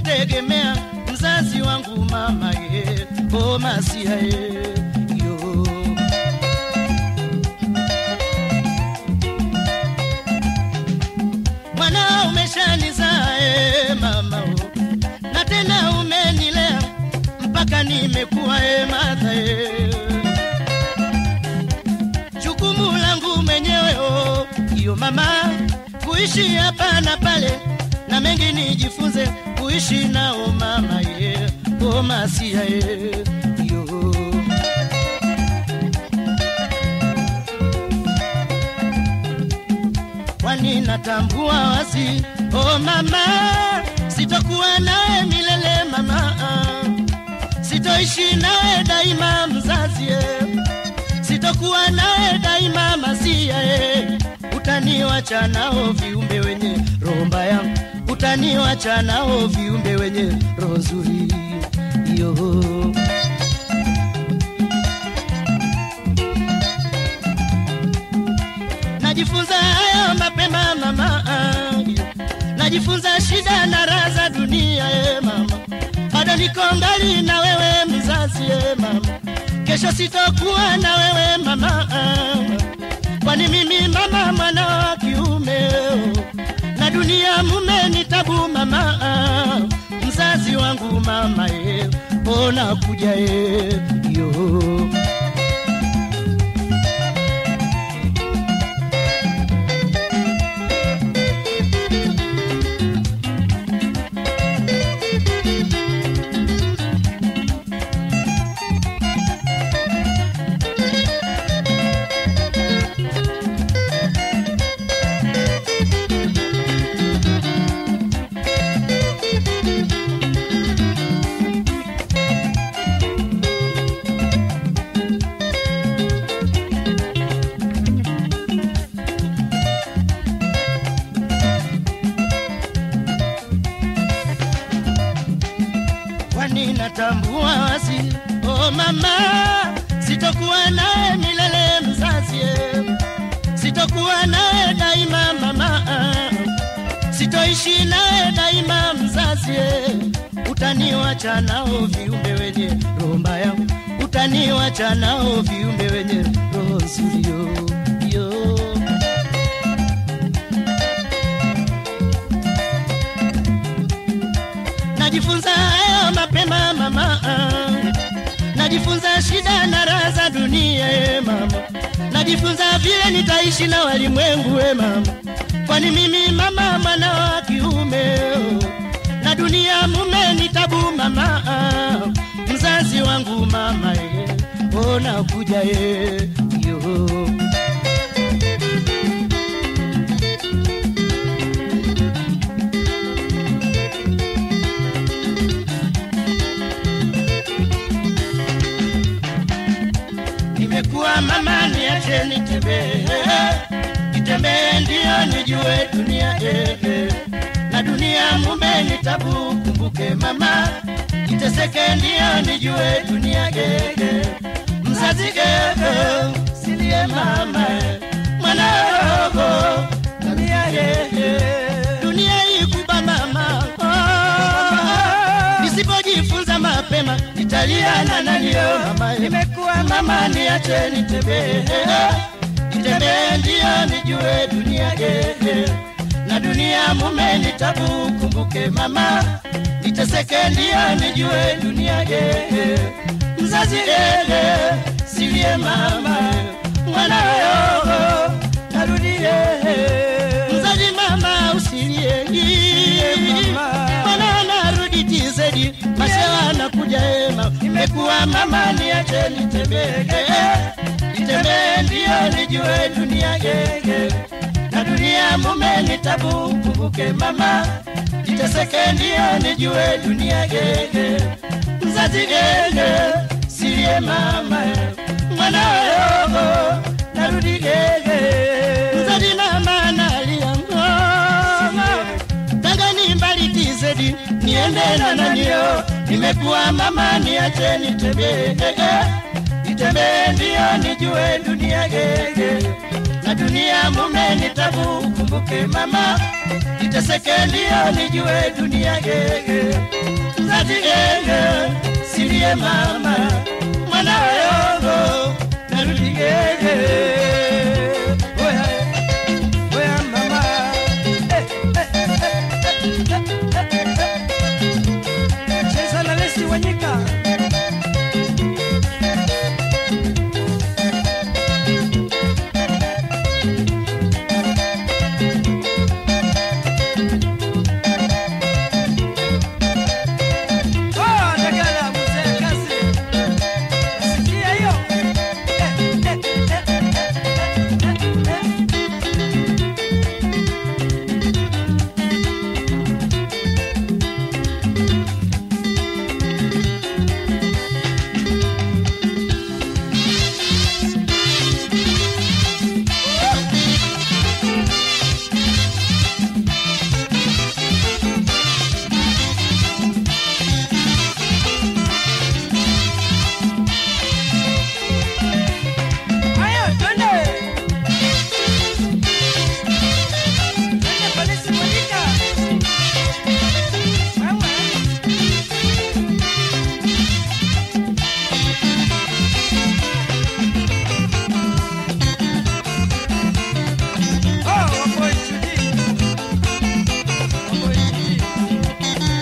kutegemea mzazi wangu mama ye o masia ye yo mwana umeshanizaa e mama o na tena umenilea mpaka nimekuwa e madha e jukumu langu mwenyewe o iyo mama kuishi hapa na pale na mengi nijifunze kuishi nao mama ye o masia ye yo kwani natambua wazi o mama sitokuwa nawe milele mama sitoishi nawe daima mzazi ye. sitokuwa nawe daima masia ye. utaniwacha nao viumbe wenye roho mbaya utaniwacha nao viumbe wenye roho nzuri yo najifunza hayo mapema mama najifunza shida na raha za dunia e mama bado niko ngali na wewe mzazi e mama kesho sitokuwa na wewe mama kwani mimi mama mwana wa kiume na dunia mume ni tabu mama mzazi wangu mama e ona kuja e yo kwani natambua wazi oh mama sitokuwa naye milele mzazi eh. sitokuwa naye daima mama sitoishi naye daima mzazi eh. utaniwacha nao viumbe wenye roho mbaya utaniwacha nao viumbe wenye roho nzuri yo, yo. najifunza hayo mapema mama najifunza shida na raha za dunia e mama najifunza vile nitaishi na walimwengu e mama kwani mimi mama mwana wa kiume oh. na dunia mume ni tabu mama mzazi wangu mama e ona kuja e yo nimekuwa mama niache nitembee nitembee ndio nijue dunia eh, eh. na dunia mume ni tabu kumbuke mama niteseke ndio nijue dunia eh, eh. mzazi eh, eh. silie mama eh. mwana rogo dunia eh, eh. dunia ikuba mama oh. nisipojifunza mapema nitalia na nanio mama nimekuwa mama niache nitembee nitembee ndio nijue dunia eh, na dunia mume ni tabu kumbuke mama niteseke ndio nijue dunia eh, mzazi eh, silie mama mwana yo narudie mzazi mama usilie mwana narudi tizedi masewa nakuja ema nimekuwa mama niache nitembee nitembee ndio nijue dunia gege na dunia mume ni tabu kumbuke mama niteseke ndio nijue dunia gege mzazi gege silie mama mwana yogo narudi gege mzazi mama nalia mama tanga ni mbali tizedi niende na nanio nimekuwa mama niache nitembee nitembee ndio nijue dunia gege na dunia dunia mume ni tabu, kumbuke mama, niteseke ndio nijue dunia gege. Mzazi gege, silie mama, mwana yogo, narudi gege. Oya, oya mama, eh, eh, eh, eh, eh, eh. Cheza na Lesi Wanyika. Oh, Ndagala, mzee kazi. Sikia hiyo. Eh, eh, eh, eh, eh, eh. Haya, twende. Twende polisi Monica. Wewe. Oh, wambo Judy. Wambo Judy.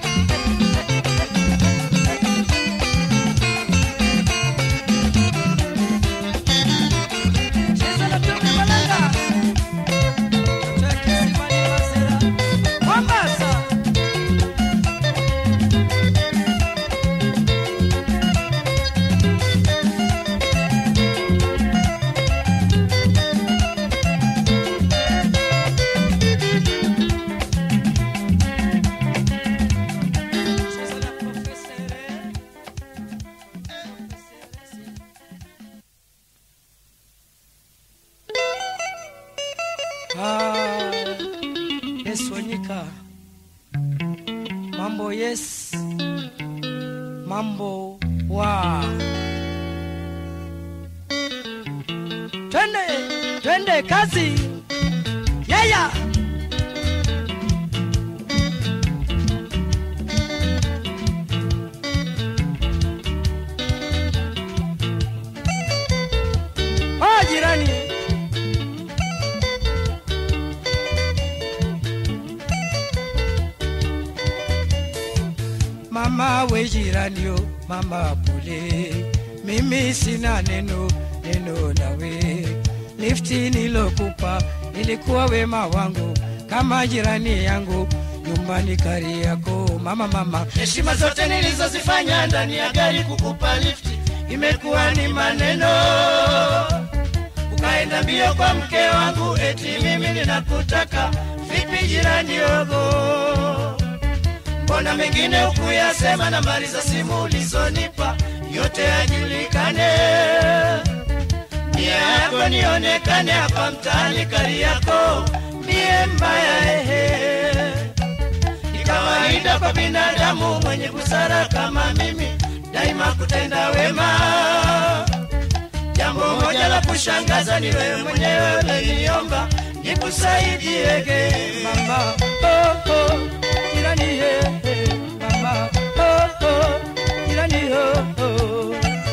Cheza na Tobi Malanga. Cheki Simani Masera. Mombasa. Cheza na Profesere. Profesere. Ah, yes Wanyika. Mambo yes. Mambo wa. Twende, twende kazi. Yeah, yeah. Oh, jirani. Mama we jirani yo, mama pole, mimi sina neno neno nawe. Lifti nilokupa ilikuwa wema wangu, kama jirani yangu nyumbani kari yako mama mama. Heshima zote nilizozifanya ndani ya gari kukupa lifti imekuwa ni maneno ukaenda mbio kwa mke wangu, eti mimi ninakutaka. Vipi jirani yogo, mbona mengine ukuyasema? Nambari za simu ulizonipa yote yajulikane, nia yako nionekane hapa mtaani kari yako, mie mbaya ehe. Ni kawaida kwa binadamu mwenye busara kama mimi daima kutenda wema Jambo moja la kushangaza ni wewe mwenyewe uliniomba nikusaidiege mama. Oh, oh, jirani he, he, mama. Oh, oh, jirani oh, oh.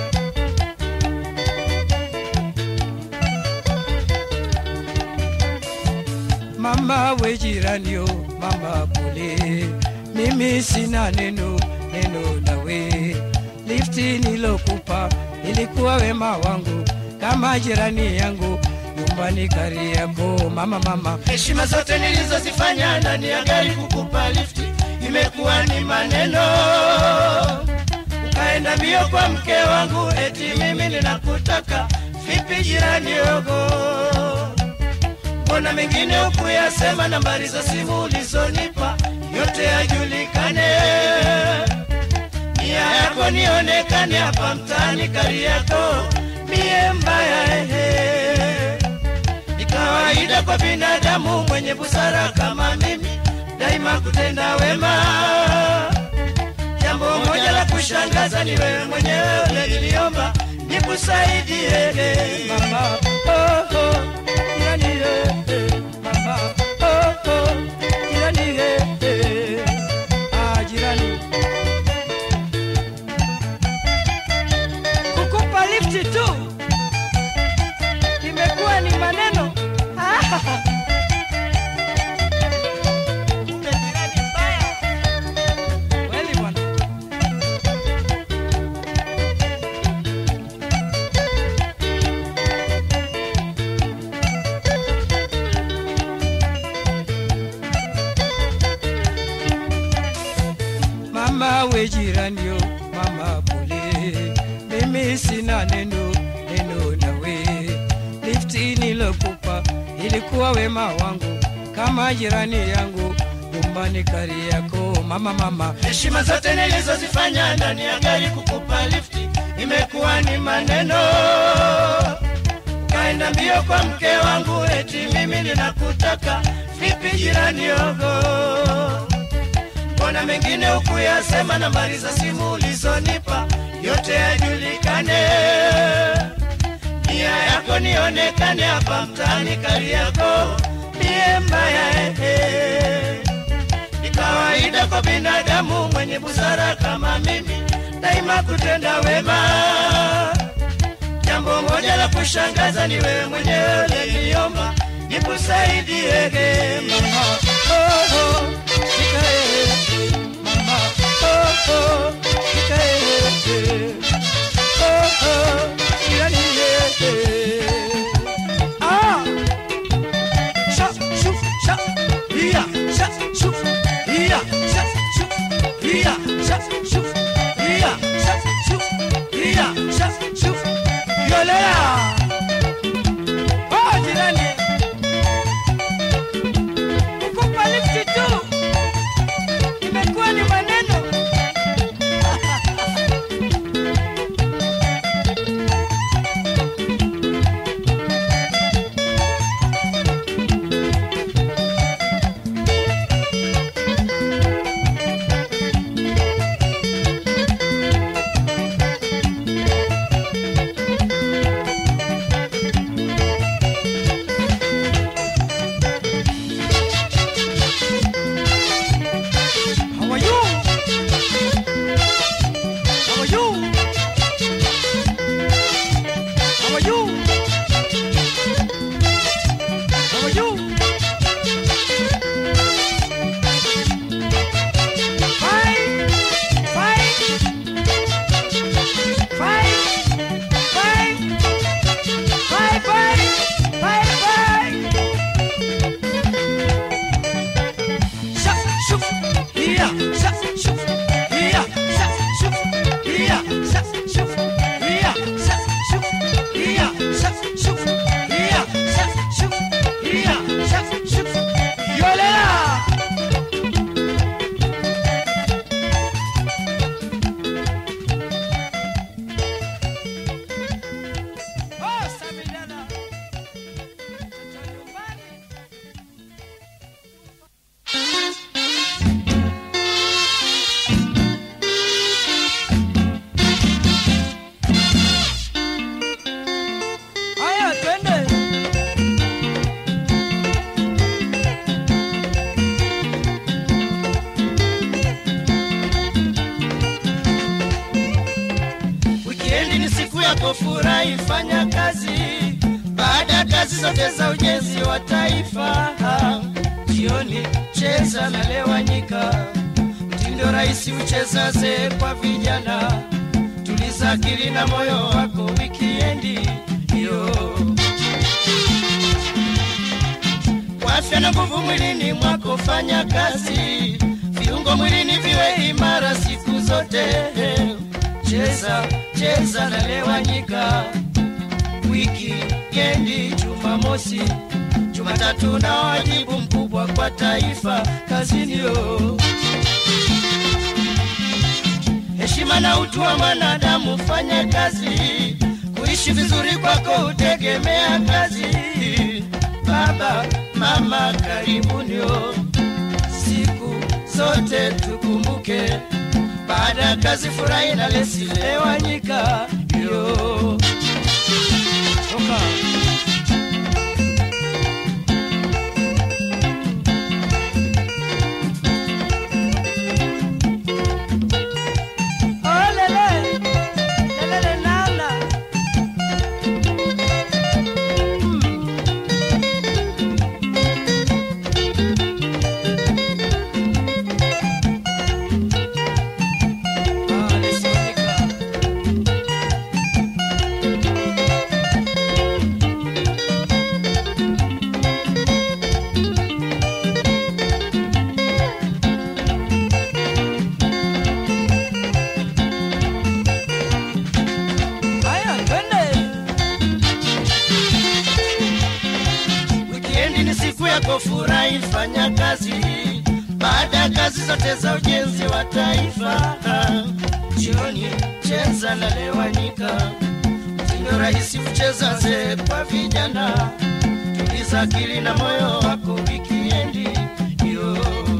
Mama we jirani yo, mama pole, mimi sina neno neno nawe. Lifti nilokupa ilikuwa wema wangu, kama jirani yangu nyumbani kari yako mama mama. Heshima zote nilizozifanya ndani ya gari kukupa lifti imekuwa ni maneno, ukaenda mbio kwa mke wangu, eti mimi ninakutaka. Vipi jirani yogo mbona mengine ukuyasema? Nambari za simu ulizonipa yote yajulikane, nia yako nionekane hapa mtaani kari yako, mie mbaya ehe. Ni kawaida kwa binadamu mwenye busara kama mimi daima kutenda wema. Jambo moja la kushangaza ni wewe mwenyewe uliniomba nikusaidie mama. Oh, oh, Kumbe jirani mbaya. Kweli bwana. Mama we jirani yo, mama pole, mimi sina neno neno nawe. Lifti nilokupa ilikuwa wema wangu, kama jirani yangu nyumbani Kariakoo. Mama mama, heshima zote nilizozifanya ndani ya gari kukupa lifti imekuwa ni maneno kaenda mbio kwa mke wangu eti mimi ninakutaka vipi jirani yogo mbona mengine hukuyasema nambari za simu ulizonipa yote yajulikane nia yako nionekane hapa mtaani Kariakoo mie mbaya ehe ni kawaida kwa binadamu mwenye busara kama mimi daima kutenda wema. Jambo moja la kushangaza ni wewe mwenyewe uliniomba nikusaidie mama. Oh, oh, nikae. Mama, oh, oh, nikae. Oh, oh, jirani, eh. Ah! Sha, shuf, sha, iya, sha, shuf, iya, sha, shuf, iya, sha, shuf, iya, sha, shuf, iya, sha, shuf. Yolea! Oh, jirani. Kukupa lifti tu. Imekuwa ni maneno. How are you? How are you? How are you? How are you? Fine, fine, fine, fine, fine, fine, fine, fine. Sha, shuf, iya, sha, shuf, iya, sha, shuf, iya, sha, shuf, iya, sha, shuf, iya, sha, shuf, iya, sha, shuf, iya, sha, shuf. Yolela! Oh, Samidana. Mtoto nyumbani. Haya, twende. Wikendi ni siku yako, furahi, fanya kazi. Baada ya kazi zote za ujenzi wa taifa, jioni cheza na lewanyika, mtindo rahisi ucheza zee kwa vijana. Tuliza akili na moyo wako, wikiendi hiyo kwa afya na nguvu mwilini mwako, fanya kazi, viungo mwilini viwe imara siku zote. Cheza cheza na lewanyika, wiki kendi, Jumamosi, Jumatatu na wajibu mkubwa kwa taifa kazini yo heshima na utu wa mwanadamu, fanya kazi, kuishi vizuri kwako utegemea kazi. Baba mama, karibuni o, siku zote tukumbuke, baada ya kazi furahi na lesi lewanyika yo Toka. Olele, lelele nana. Mm. siku yako furahi, fanya kazi baada ya kazi zote za ujenzi wa taifa. Jioni cheza na lewanyika, mtindo rahisi kucheza ze kwa vijana. Tuliza akili na moyo wako wikiendi yo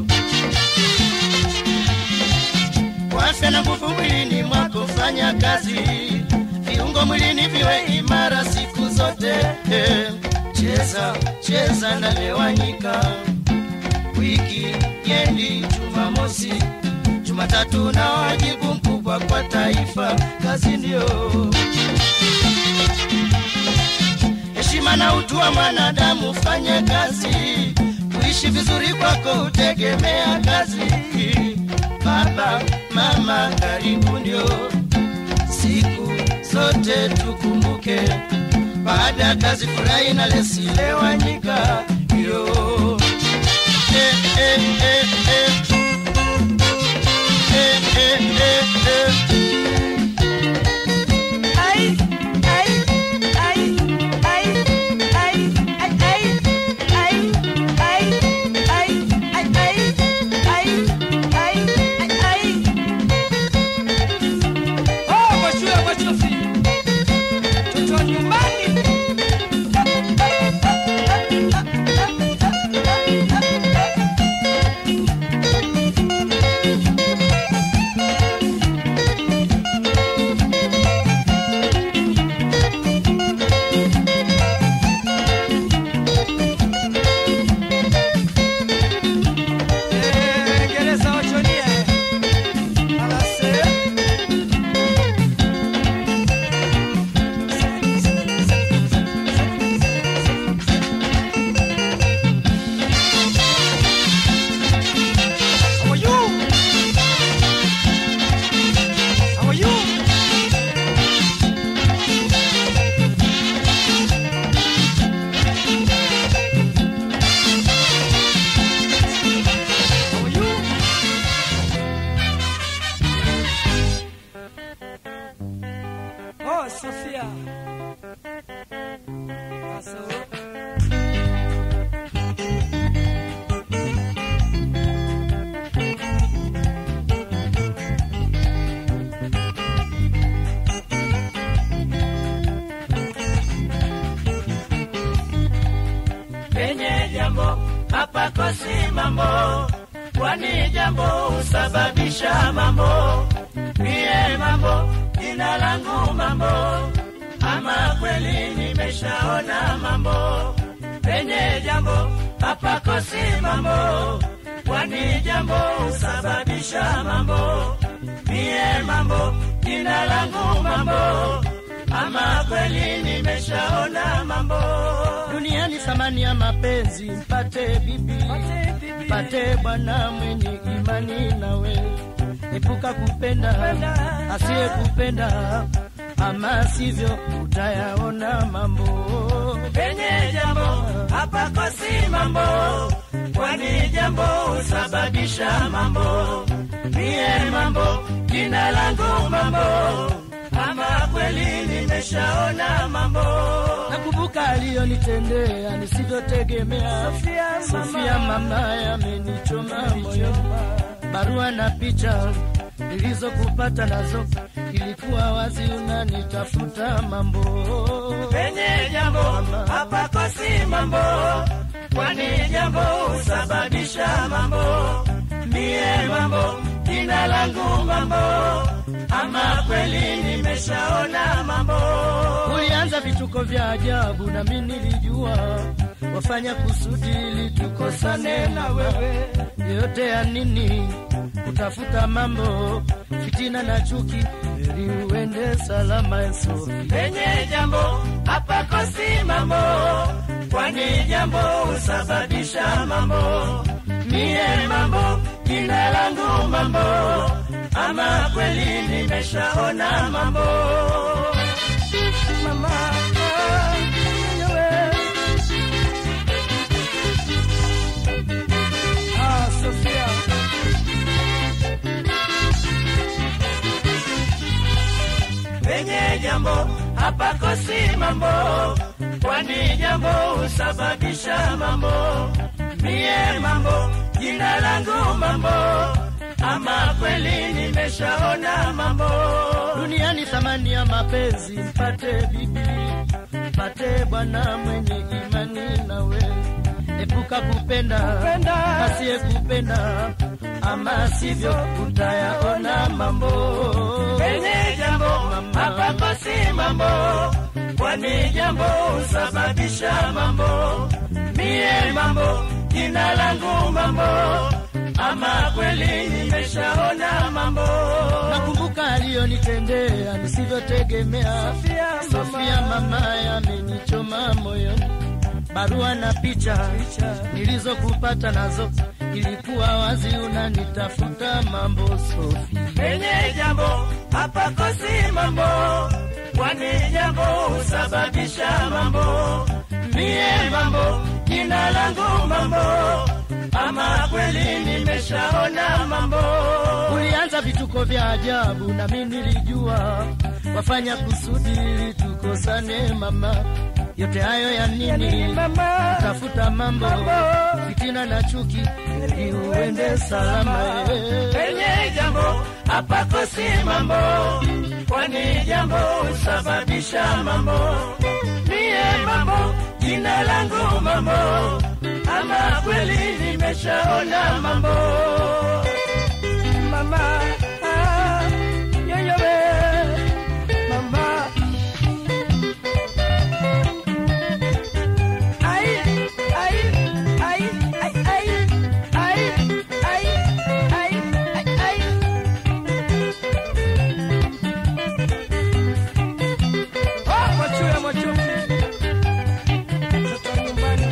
kwa afya na nguvu mwilini mwako, fanya kazi, viungo mwilini viwe imara siku zote. Eh, cheza cheza na lewanyika, wiki yendi Jumamosi, Jumatatu na wajibu mkubwa kwa taifa, kazi ndio heshima na utu wa mwanadamu, fanye kazi, kuishi vizuri kwako utegemea kazi. Baba mama, karibu ndio siku zote tukumbuke, baada ya kazi furahi na lesilewanyika yo eh, eh, eh, eh. Eh, eh, eh, eh. Ay, ay, ay, ay, ay, ay, ay, ay, ay, ay, ay, ay, ay, ay, ay. Oh, mashua machozi. Mtoto wa nyumbani. Eh, Gereza wachonie. Alase. How are you? How are you? How are you? Oh, Sophia. Paso. penye jambo hapakosi mambo, kwani jambo husababisha mambo. Mie mambo, jina langu mambo, ama kweli nimeshaona mambo. Penye jambo hapakosi mambo, kwani jambo husababisha mambo. Mie mambo, jina langu mambo, ama kweli nimeshaona mambo duniani thamani ya mapenzi mpate bibi mpate bwana mwenye imani nawe epuka kupenda asiye kupenda ama sivyo utayaona mambo penye jambo hapakosi mambo kwani jambo husababisha mambo mie mambo jina langu mambo ama kweli nimeshaona mambo nakumbuka aliyonitendea nisivyotegemea sofia mama yamenichoma moyo barua na picha nilizokupata nazo ilikuwa wazi unanitafuta mambo penye jambo hapakosi mambo kwani jambo husababisha mambo mie mambo jina langu mambo ama kweli nimeshaona mambo ulianza vituko vya ajabu na mi nilijua wafanya kusudi ili tukosane na wewe yote ya nini kutafuta mambo fitina na chuki ili uende salama Yesu penye jambo hapakosi mambo kwani jambo husababisha mambo mie mambo jina langu mambo ama kweli nimeshaona mambo mama wewe. Ah, Sophia. penye jambo hapakosi mambo kwani jambo husababisha mambo. Mie mambo, jina langu mambo, ama kweli nimeshaona mambo. duniani thamani ya mapenzi mpate bibi mpate bwana mwenye imani nawe epuka kupenda asiye kupenda ama sivyo utayaona mambo Penye jambo hapa pasi mambo, kwani jambo husababisha mambo. Mie mambo, jina langu mambo, ama kweli nimeshaona mambo. nakumbuka aliyonitendea nisivyotegemea sofia mama yamenichoma moyoni barua na picha nilizokupata nazo ilikuwa wazi unanitafuta mambo sofi Penye jambo hapa kosi mambo, kwani jambo husababisha mambo. Mie mambo, jina langu mambo, ama kweli nimeshaona mambo. ulianza vituko vya ajabu nami nilijua wafanya kusudi ili tukosane mama yote hayo ya nini tafuta mambo fitina na chuki ili uende salama eh. penye jambo hapakosi mambo, kwani jambo husababisha mambo. Mie mambo, jina langu mambo, ama kweli nimeshaona mambo. Mama, ah, yoyo we, mama. Ai, ai, ai, ai, ai, ai, ai, ai, ai, ai. Oh, machuya, machuki. Mtoto wa nyumbani.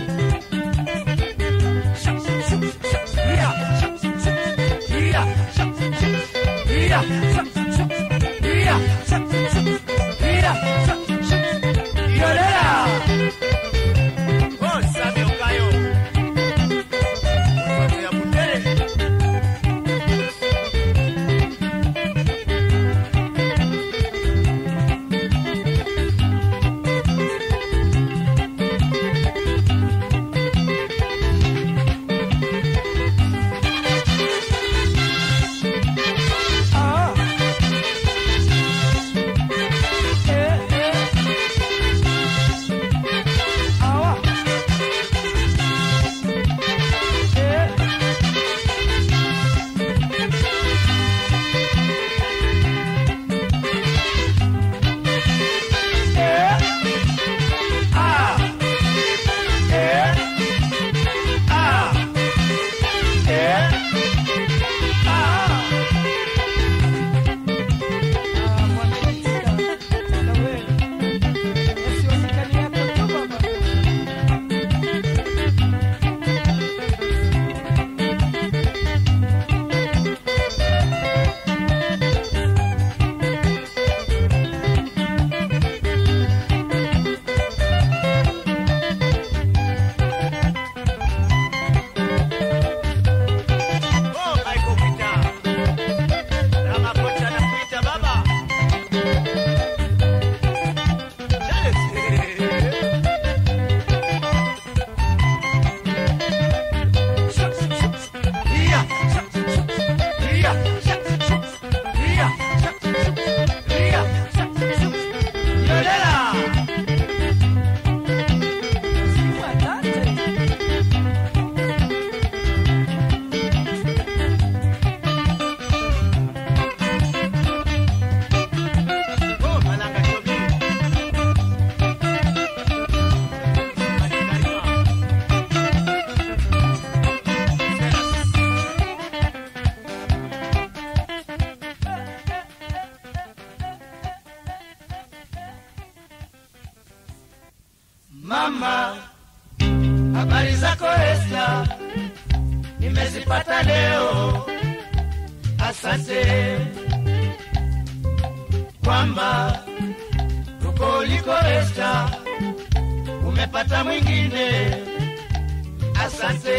Shuk, shuk, shuk, shuk. Yeah, shuk, shuk, shuk. Yeah, shuk, shuk, shuk. Yeah, shuk, shuk, shuk. Yeah, shuk, shuk, shuk. Yeah, shuk, shuk, shuk. Yolera. Oh, Sami Okayo. Watu ya Butere. Ah. Eh, eh. Awa. Eh. Eh. Ah. Eh. Ah. Eh. Ah. Oh, Michael Peter. Ramaphosa anakuita baba. Charles. Oh, Malanga Chobi. Karima. Mama, habari zako Esta, nimezipata leo. Asante kwamba uko uliko Esta, umepata mwingine. Asante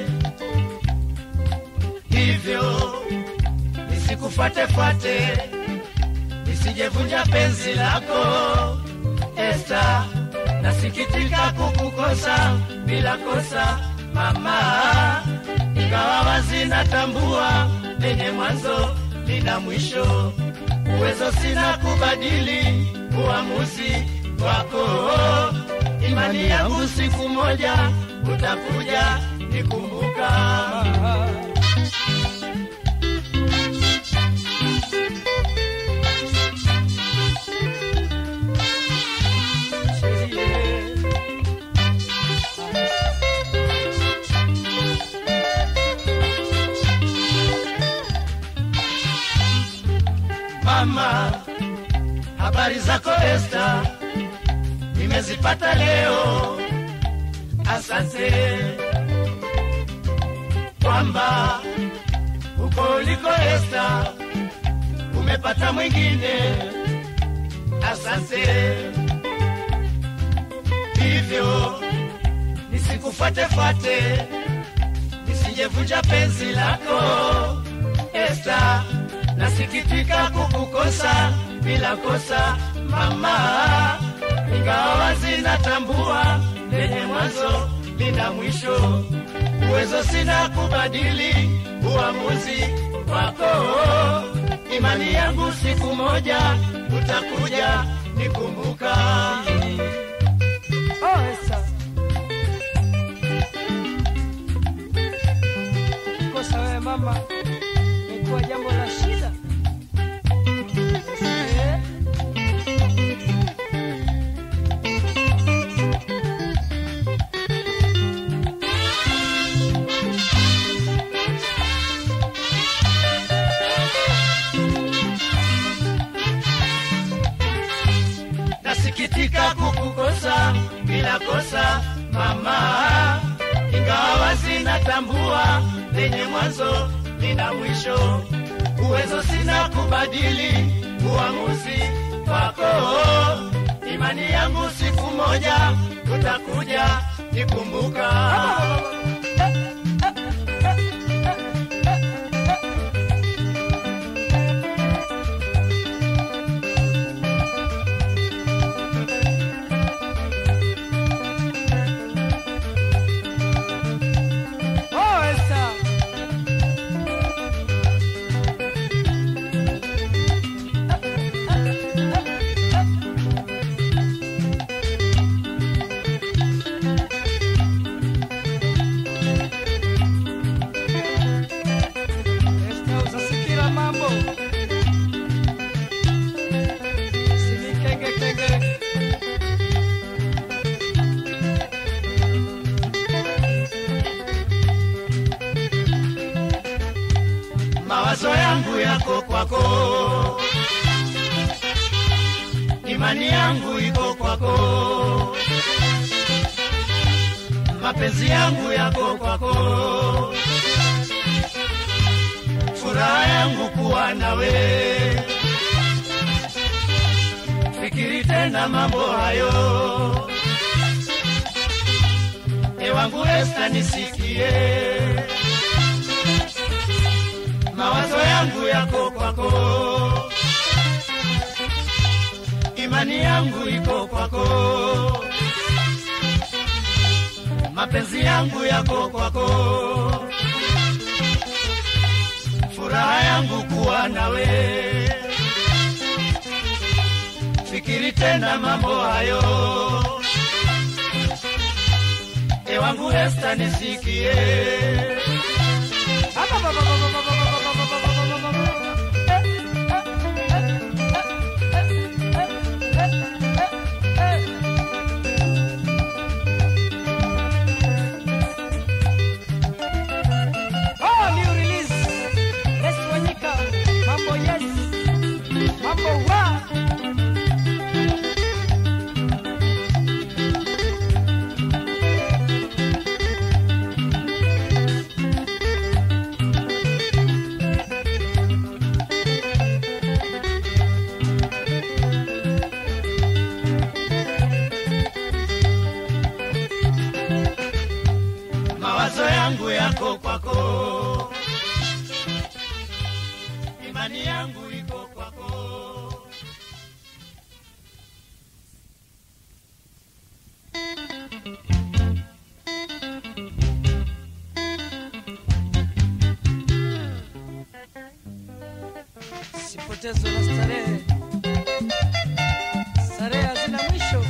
hivyo nisikufuatefuate, nisijevunja penzi lako Esta nasikitika kukukosa bila kosa mama, ingawa wazi natambua lenye mwanzo lina mwisho, uwezo sina kubadili uamuzi wako. Imani yangu siku moja utakuja nikumbuka. Mama, habari zako Esta, nimezipata leo. Asante kwamba huko uliko Esta umepata mwingine. Asante hivyo nisikufuatefuate, nisijevunja penzi lako Esta, nasikitika kukukosa bila kosa mama, ingawa wazi natambua lenye mwanzo lina mwisho, uwezo sina kubadili uamuzi wako. Imani yangu siku moja utakuja nikumbuka. Oh, Esa. Kosa wewe mama, imekuwa jambo la shida. Eh, nasikitika kukukosa bila kosa mama, ingawa wazi natambua lenye mwanzo lina mwisho, uwezo sina kubadili uamuzi wako. Imani yangu siku moja utakuja nikumbuka. Oh, Esa. Esta usasikira mambo sinikengekenge mawazo yangu yako kwako, imani yangu iko kwako, mapenzi yangu yako kwako, furaha yangu kuwa nawe. Fikiri tena mambo hayo, ewangu Esta, nisikie mawazo yangu yako kwako, imani yangu iko kwako, mapenzi yangu yako kwako, furaha yangu kuwa nawe. Fikiri tena mambo hayo, ewangu Esta, nisikie. Oh, new release. Yes, Wanyika. Mambo yes. Mambo wa. mawazo yangu yako kwako, imani yangu iko kwako. mateso na starehe, starehe hazina mwisho.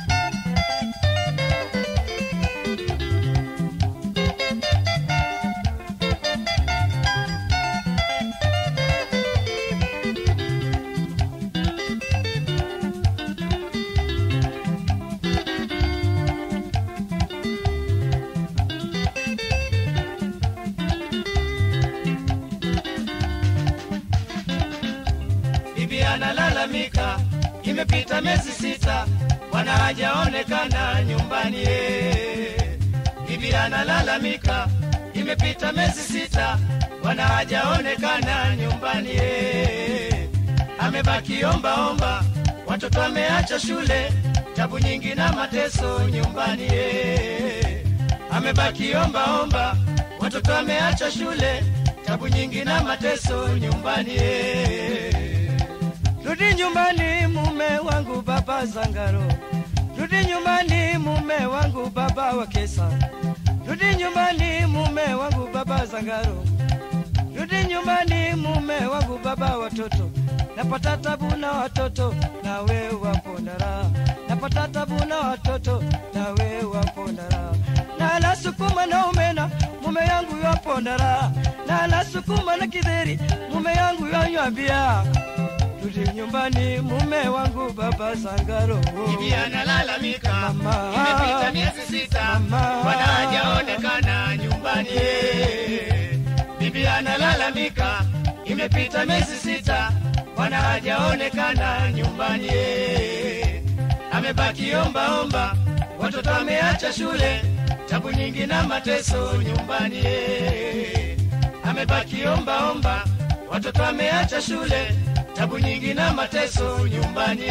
bibi analalamika, imepita miezi sita, bwana hajaonekana nyumbani. eh. Bibi analalamika, imepita miezi sita, bwana hajaonekana nyumbani. eh. Amebaki omba omba, watoto ameacha shule, tabu nyingi na mateso nyumbani. eh. Amebaki omba omba, watoto ameacha shule, tabu nyingi na mateso nyumbani. eh. Rudi nyumbani mume wangu baba Zangaro, rudi nyumbani mume wangu baba wa Kesa, rudi nyumbani mume wangu baba Zangaro, rudi nyumbani mume wangu baba watoto, napata tabu na watoto na wewe wapo na raha, napata tabu na watoto na wewe wapo na raha, na la sukuma na umena mume yangu yapo na raha, na la sukuma na kidheri mume yangu yanywa bia Rudi nyumbani mume wangu baba Sangaro. Bibi analalamika, Mama. imepita miezi sita, Mama. bwana hajaonekana nyumbani. Bibi analalamika, imepita miezi sita, bwana hajaonekana nyumbani. Amebaki omba omba, watoto ameacha shule, tabu nyingi na mateso nyumbani. Amebaki omba omba, watoto ameacha shule, tabu nyingi na mateso nyumbani.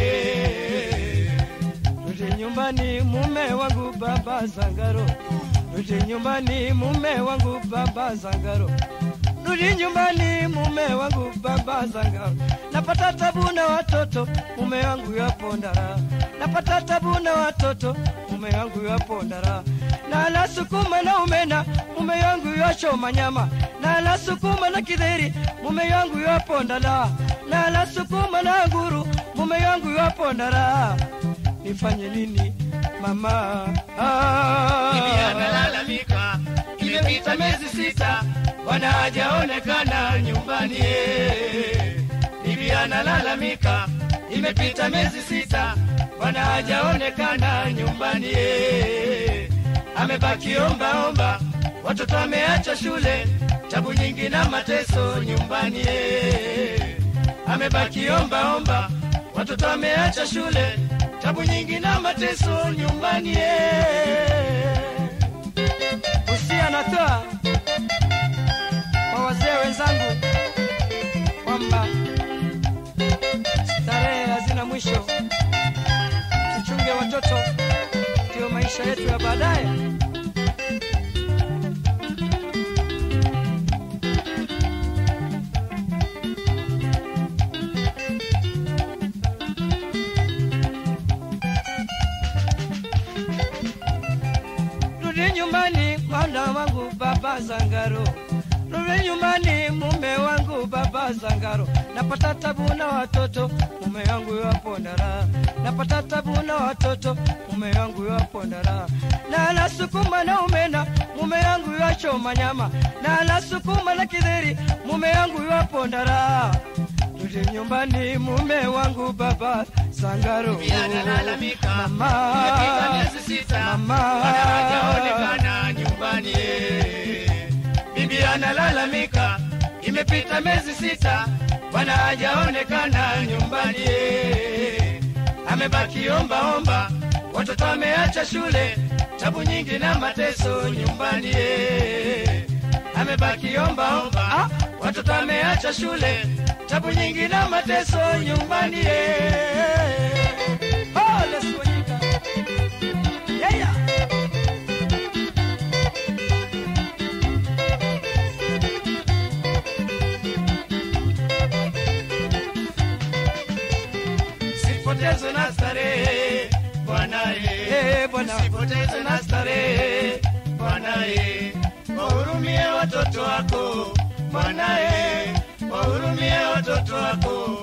Rudi nyumbani mume wangu baba Sangaro. Rudi nyumbani mume wangu baba Sangaro. Rudi nyumbani mume wangu baba Sangaro. Napata tabu na watoto mume wangu yapo ndara. Napata tabu na watoto mume wangu yapo ndara. Na la sukuma na umena mume wangu yachoma nyama. Na la sukuma na kidheri mume wangu yapo ndala. Na la sukuma na nguru mume wangu yapo ndara nifanye nini mama? Ah. Bibi analalamika, imepita miezi sita, bwana hajaonekana nyumbani. Bibi analalamika, imepita miezi sita, bwana hajaonekana nyumbani. Amebaki omba omba, watoto ameacha shule, tabu nyingi na mateso nyumbani. Amebaki omba omba, watoto ameacha shule, tabu nyingi na mateso nyumbani. Usia natoa kwa wazee wenzangu kwamba starehe hazina mwisho, tuchunge watoto, ndio maisha yetu ya baadaye. Rudi nyumbani mwana wangu baba Zangaro, rudi nyumbani mume wangu baba Zangaro. Napata tabu na watoto mume wangu yapo ndara, napata tabu na watoto mume wangu yapo ndara, na la sukuma na umena mume wangu yachoma nyama, na la sukuma na kidheri mume wangu yapo ndara. Rudi nyumbani mume wangu baba Zangaro, Bibi analalamika, mama, imepita miezi sita, mama, bwana hajaonekana nyumbani. Bibi analalamika, imepita miezi sita, bwana hajaonekana nyumbani. Amebaki omba omba, watoto ameacha shule, tabu nyingi na mateso nyumbani. Amebaki omba omba, watoto ameacha shule, tabu nyingi na mateso nyumbani. Oh, let's go, Yinka. Yeah, yeah. Sipotezwe na starehe Bwana Eh, eh, Bwana. sipotezwe na starehe Bwana eh, wahurumie watoto wako Bwana eh, wahurumie watoto wako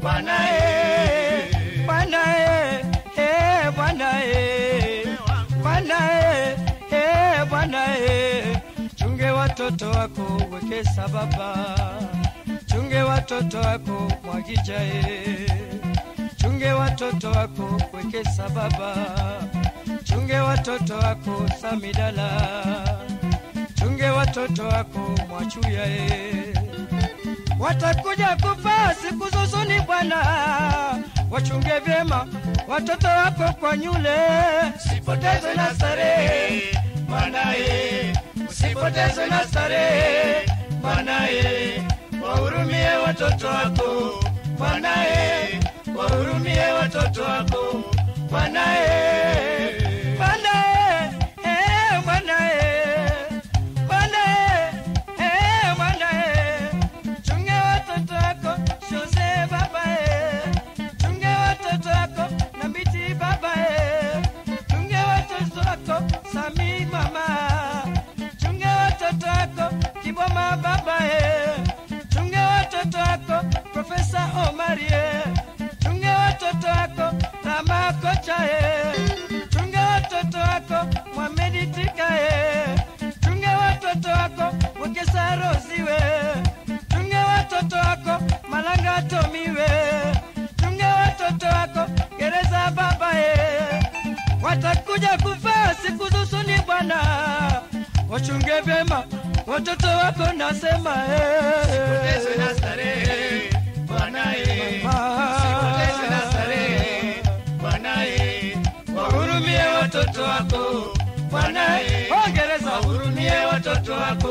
Bwana eh, Bwana eh, eh, Bwana eh, Bwana eh, eh, Bwana eh, chunge watoto wako wekesa baba, chunge watoto wako mwagija eh, chunge watoto wako wekesa baba, chunge watoto wako samidala, chunge watoto wako mwachuya eh watakuja kufa siku zuzuni Bwana, wachunge vyema watoto wako kwa nyule, usipotezwe na starehe Bwanaye, usipotezwe na starehe Bwanaye, wahurumie watoto wako Bwanaye, wahurumie watoto wako Bwanaye, Bwanaye, eh, Bwanaye, Bwanaye, eh, Bwanaye chunge watoto wako Jose baba e, chunge watoto wako Nambiti baba e, chunge watoto wako Sami mama, chunge watoto wako Kiboma baba e, chunge watoto wako Profesa Omari e, chunge watoto wako Rama kocha e, chunge watoto wako Mohamed Tika e, chunge watoto wako Wekesa Rosiwe chunge watoto wako Malanga Tomiwe, chunge watoto wako gereza baba e, watakuja kufa siku zusuni Bwana, wachunge vyema watoto wako nasema e, Usipotezwe na starehe Bwanaye, usipotezwe na starehe Bwanaye, wahurumie watoto wako Bwanaye, Ongereza wahurumie watoto wako